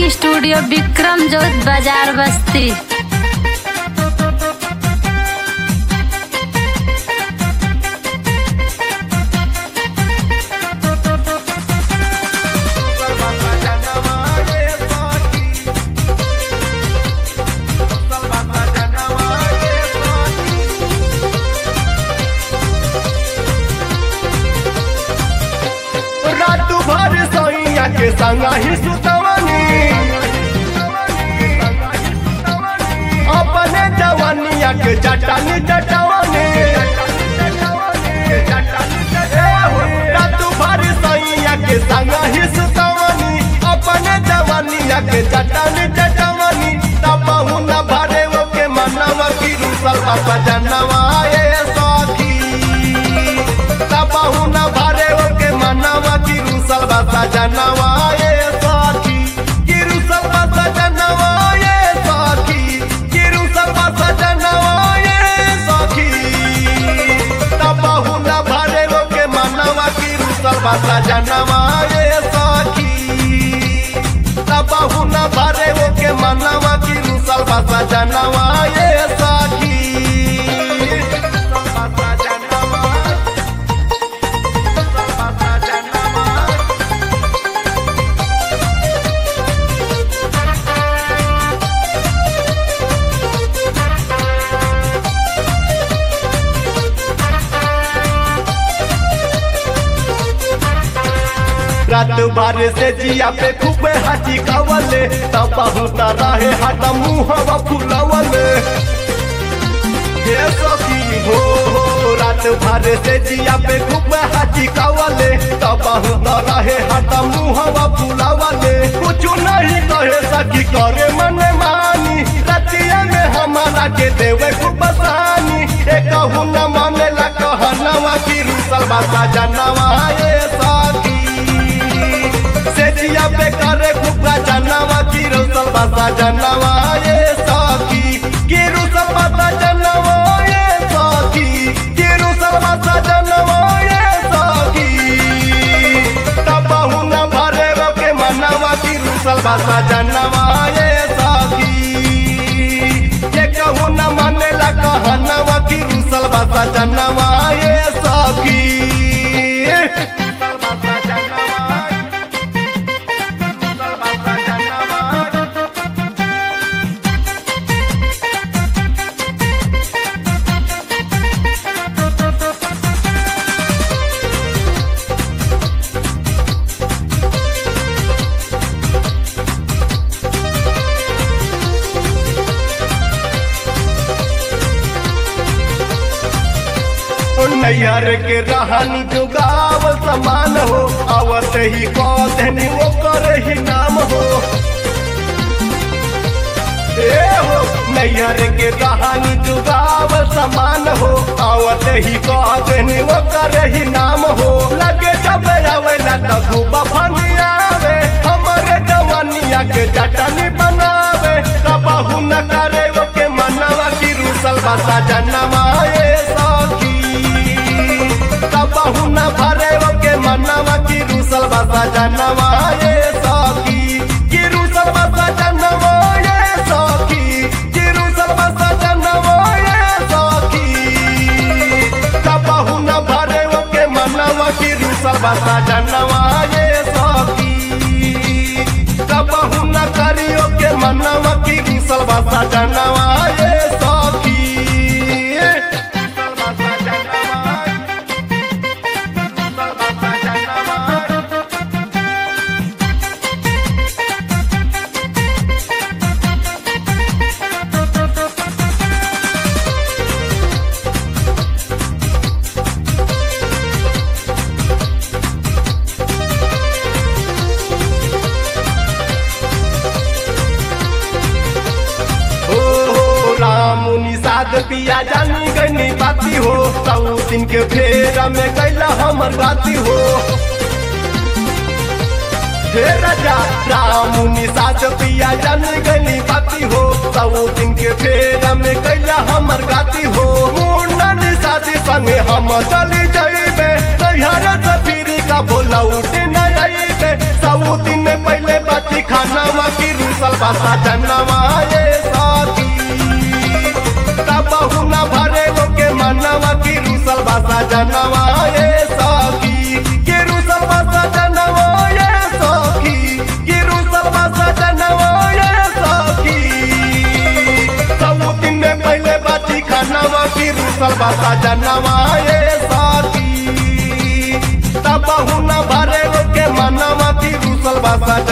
studio Vikram जोत बाजार बस्ती रात भर सैया के संगा ही सुतवनी अपने जवानिया के चटानी चटवनी रात भर सैया के संगा ही सुतवनी अपने जवानिया के चटानी चटवनी तबहु न भरे वो के मनवा की रूसल बाबा जनवा ए सखी तबहु न भरे ओके मनवा की रुसल बसा जनवा ये सखी की रुसल बसा जनवा ये सखी की रुसल बसा जनवा ये सखी तबहु न भरे ओके मनवा की रुसल बसा जनवा ये सखी तबहु न भरे ओके मनवा की रुसल बसा जनवा ये सखी बसा जनवा रात भर से जिया पे खूब हाथी कवले तब बहुत रहे हट मुहवा फुलवले हे सखी हो हो रात भर से जिया पे खूब हाथी कवले तब बहुत रहे हट मुहवा फुलवले कुछ नहीं कहे सखी करे मन मानी रतिया में हमारा के देवे खूब सानी एक न मानेला कहनवा की रुसल बासा जनवा ये सखी सेजिया पे करे खुबा जनवा की रुसल बासा जनवा ये सखी की रुसल बासा जनवा ये सखी की रुसल बासा जनवा ये सखी तबहु न भरे के मनवा की रुसल बासा जनवा ये सखी ये कहू न मानेला कहनवा की रुसल बासा जनवा ये सखी नैयर के रहनी जुगाव समान हो आवत ही कौधनी वो करे ही नाम हो ए हो नैयर के रहनी जुगाव समान हो आवत ही कौधनी वो करे ही नाम हो लगे जब आवेला त खूब फनियावे हमरे जवानिया के चटनी बनावे कबहू न करे वो के मनवा की रूसल बसा जनमा ए सखी कबहू न भरे वो के मनवा की रूसल बसा जनवा ये सखी की रूसल बसा जनवा ये सखी की रूसल बसा जनवा ये सखी कबहू न भरे वो के मनवा की रूसल बसा जनवा ये सखी कबहू न करियो के मनवा की रूसल बसा जनवा ये सखी बसा जनवा हो हो राम निषाद पिया जानी गनी बाती हो सऊ दिन के फेरा में कैला हमर बाती हो हे राजा राम निषाद पिया जानी गनी बाती हो सऊ दिन के फेरा में कैला हमर गाती हो मुन्ना निषाद संगे हम चली जाइबे तैयार सफीरी का बोला उठे न जाइबे सऊ दिन में पहले बाती खाना की बासा जनवा ये साथी तबहु न भरे के मनवा की रुसल बासा जनवा ये साथी के रुसल बासा जनवा ये साथी के रुसल बासा जनवा ये साथी सब दिन में पहले बाती खानवा की रुसल बासा जनवा ये साथी तबहु न भरे के मनवा की रुसल बासा